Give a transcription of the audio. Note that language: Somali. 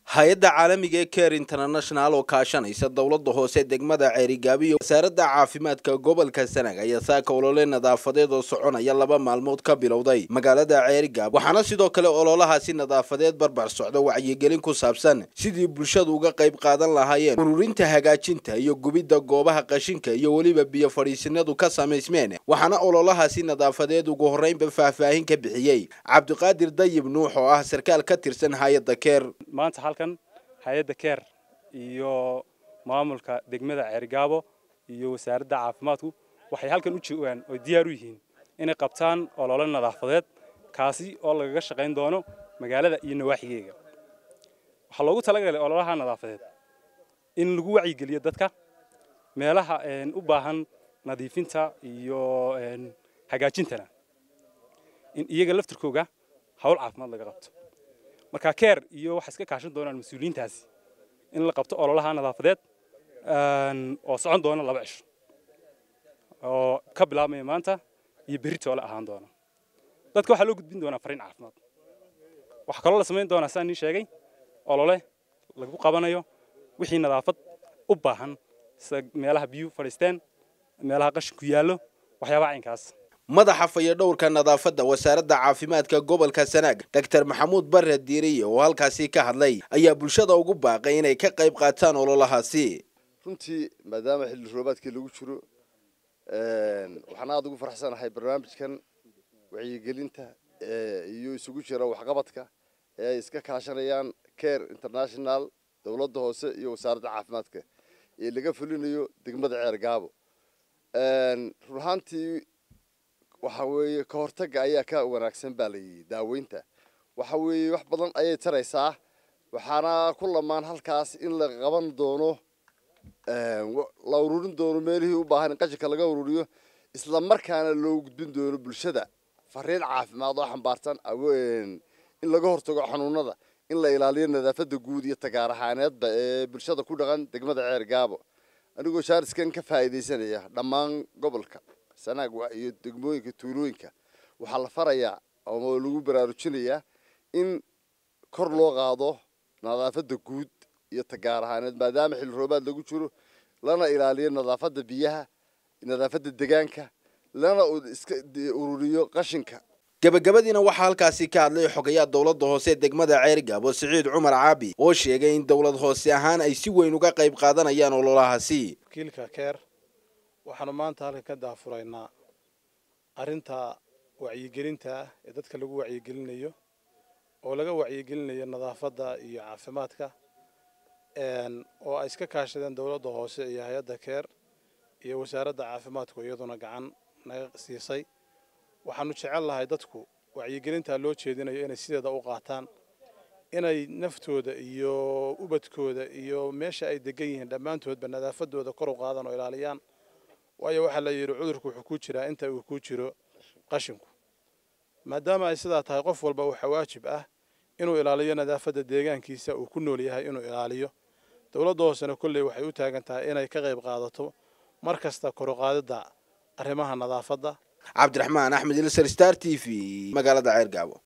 hay-adda caalamiga ee care international oo kaashanaysa dowladda hoose degmada ceerigaabiyo wasaaradda caafimaadka gobolka sanag ayaa saaka olole nadaafadeed oo soconaya laba maalmood ka bilowday magaalada ceerigaab waxaana sidoo kale ololahaasi nadaafadeed barbar socda wacyigelin ku saabsan sidii bulshadu uga qayb qaadan lahaayeen ururinta hagaajinta iyo gubidda goobaha qashinka iyo weliba biyo fadhiisinadu ka samaysmeen waxaana ololahaasi nadaafadeed ugu horreynba faahfaahin ka bixiyey cabdiqaadir dayib nuux oo ah sarkaal ka tirsan hay-adda care maanta halkan hay-adda keer iyo maamulka degmada ceerigaabo iyo wasaaradda caafimaadku waxay halkan u joogaan oo diyaar u yihiin inay qabtaan olole nadaafadeed kaasi oo lagaga shaqayn doono magaalada iyo nawaaxigeega waxaa loogu talagalay ololaha nadaafadeed in lagu wacyigeliyo dadka meelaha u baahan nadiifinta iyo hagaajintana in iyaga laftirkooga hawl caafimaad laga qabto marka keer iyo waxay iska kaashan doonaan mas-uuliyiintaasi in la qabto ololaha nadaafadeed oo socon doona laba cisho oo ka bilaabmaya maanta iyo berri toole ahaan doona dadka waxaa loo gudbin doonaa fariin caafimaad waxaa kaloo la samayn doonaa sidaan nii sheegay olole lagu qabanayo wixii nadaafad u baahan sida meelaha biyuhu fadhiisteen meelaha qashinku yaallo waxyaabaha caynkaas madaxa fayadhowrka nadaafadda wasaaradda caafimaadka gobolka sanaag doctor maxamuud bare diiriye oo halkaasi ka hadlay ayaa bulshada ugu baaqay inay ka qayb qaataan ololahaasi runtii maadaama xilli roobaadkii lagu jiro waxaan aada ugu faraxsanahay barnaamijkan wacyigelinta iyo isugu jira waxqabadka ee ay iska kaashanayaan care international dowladda hoose iyo wasaaradda caafimaadka ee laga fulinayo degmada ceer gaabo run ahaantii waxa weeye ka hortagga ayaa ka wanaagsan baa layidhi daaweynta waxa weeye wax badan ayay taraysaa waxaana ku lamaan halkaas in la qaban doono la ururin doono meelihii u baahan in qashinka laga ururiyo isla markaana loo gudbin doono bulshada fariin caafimaad oo xambaarsan in laga hortago xanuunada in la ilaaliyo nadaafadda guud iyo tagaar ahaaneedba ee bulshada ku dhaqan degmada ceer gaabo anigoo shaariskan ka faa'iidaysanaya dhammaan gobolka sanaag iyo degmooyinka tuulooyinka waxaa la farayaa oo lagu baraarujinayaa in kor loo qaado nadaafadda guud iyo tagaar ahaaneed maadaama xilli roobaad lagu jiro lana ilaaliyo nadaafadda biyaha nadaafadda degaanka lana iska ururiyo qashinka gabagabadiina waxaa halkaasi ka hadlay xogayaa dowladda hoose degmada ceerigaabo siciid cumar caabi oo sheegay in dowlad hoose ahaan ay si weyn uga qayb qaadanayaan ololahaasi wakiilka keer waxaanu maanta halkan ka daafuraynaa arrinta wacyigelinta ee dadka lagu wacyigelinayo oo laga wacyigelinayo nadaafadda iyo caafimaadka oo ay iska kaashadeen dowladda hoose iyo hay-adda keer iyo wasaaradda caafimaadku iyaduna gacan naga siisay waxaanu jecel lahay dadku wacyigelintaa loo jeedinayo inay sideeda u qaataan inay naftooda iyo ubadkooda iyo meesha ay degan yihiin dhammaantoodba nadaafadooda kor u qaadaan oo ilaaliyaan waayo waxaa la yidhi cudurku wuxuu ku jiraa inta uu ku jiro qashinku maadaama ay sidaa tahay qof walba waxaa waajib ah inuu ilaaliyo nadaafadda deegaankiisa uu ku nool yahay inuu ilaaliyo dowladda hoosena kolley waxay u taagan tahay inay ka qayb qaadato mar kasta koruqaadidda arrimaha nadaafadda cabdiraxmaan axmed ilsar star t v magaalada ceergaabo